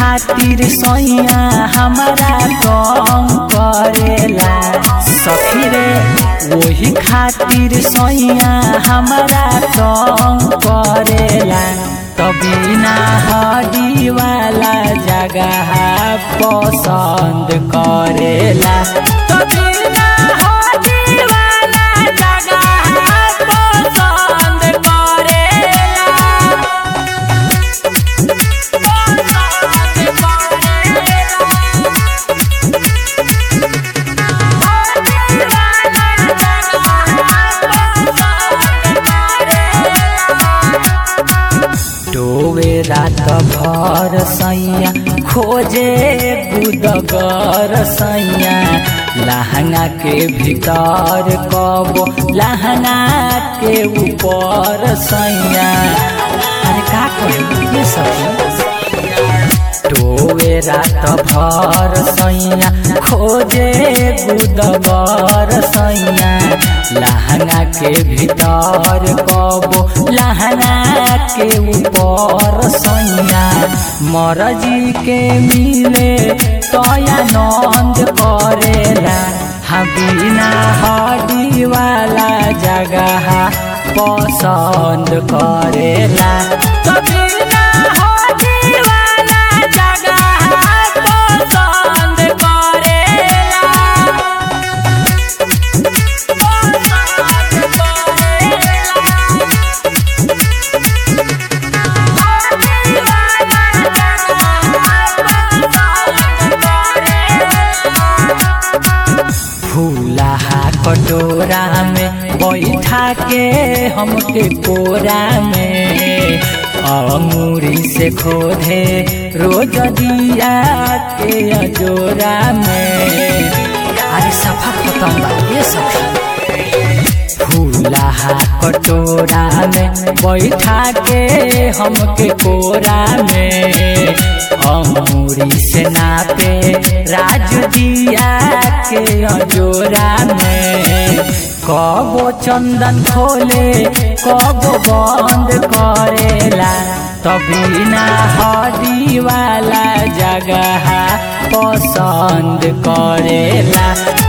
खातिर सैया हमारा कम करेला सखी रे वही खातिर सैया हमारा कम करेला तभी ना हडी वाला जगह पसंद करेला तभी ना हडी वाला जगह पसंद करेला डोवे रात भर सैया खोजे बुदगर सैया लहंगा के भीतर कबो लहंगा के ऊपर सैया अरे का कही ये सब टोवे रात भर सैया खोजे बुदगर सैया लहंगा के भीतर कबो लहंगा के ऊपर सैया मरजी के मिले तया नंद करेला हम बिना हडी वाला जगह पसंद करेला तो बिना हडी वाला जगह पसंद करेला फूलहा कटोरा में बैठा के हमके कोरा में अंगूरी से खोदे रोज दिया के अजोरा में अरे सफा खत्म बा ये सखी फूलहा कटोरा में बैठा के हमके कोरा में अमूरी से नापे राज दिया के अजोरा में कबो चंदन खोले कबो बंद करेला तभी ना हडी वाला जगह पसंद करेला